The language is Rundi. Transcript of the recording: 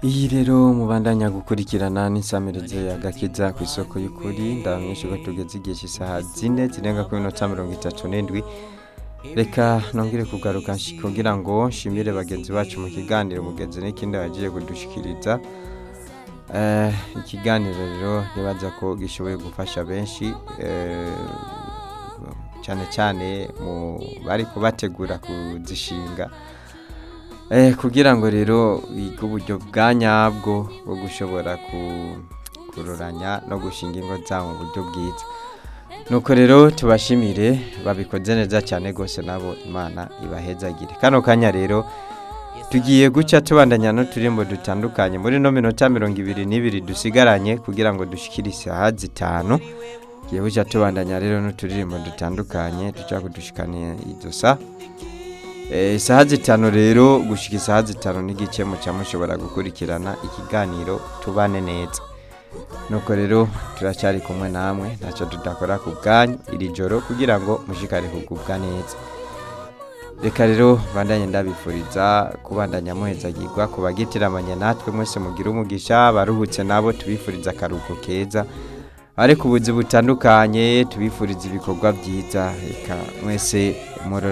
iyi rero mubandanya gukurikirana n'insamirizo y'agakiza ku isoko y'ukuri ndabamenyesha ko tugeze igihe cy'isaha zine zirenga ku minota mirongo itatu n'indwi reka nongere kugaruka nshi- kugira ngo nshimire bagenzi bacu mu kiganiro mugenzi n'ikindi bagiye kudushikiriza Eh, ikiganiro rero nibaza ko gishoboye gufasha benshi eh, cyane cyane mu bari kubategura kuzishinga Eh, kugira ngo rero bige uburyo bwa nyabwo bwo gushobora ku- kuroranya no gushinga ingo zabo mu buryo bwiza nuko rero tubashimire babikoze neza cyane rwose nabo imana ibahezagire kano kanya rero tugiye guca tubandanya n'uturimbo dutandukanye muri no minota mirongo ibiri n'ibiri dusigaranye kugira ngo dushikire isaha zitanu tugiye guca tubandanya rero n'uturirimbo dutandukanye duca kudushikana izo sa Eh, isaha zitanu rero gushika isaha zitanu n'igice muca mushobora gukurikirana ikiganiro tubane neza nuko rero turacyari kumwe namwe ntacyo tudakora ku bwanyu iri joro kugira ngo mushikare kugubwa neza reka rero bandanye ndabifuriza kubandanya muhezagirwa ku bagitiramanye natwe mwese mugira umugisha baruhutse nabo tubifuriza akaruhuko keza ariko ubuzi butandukanye tubifuriza ibikorwa byiza reka mwese murora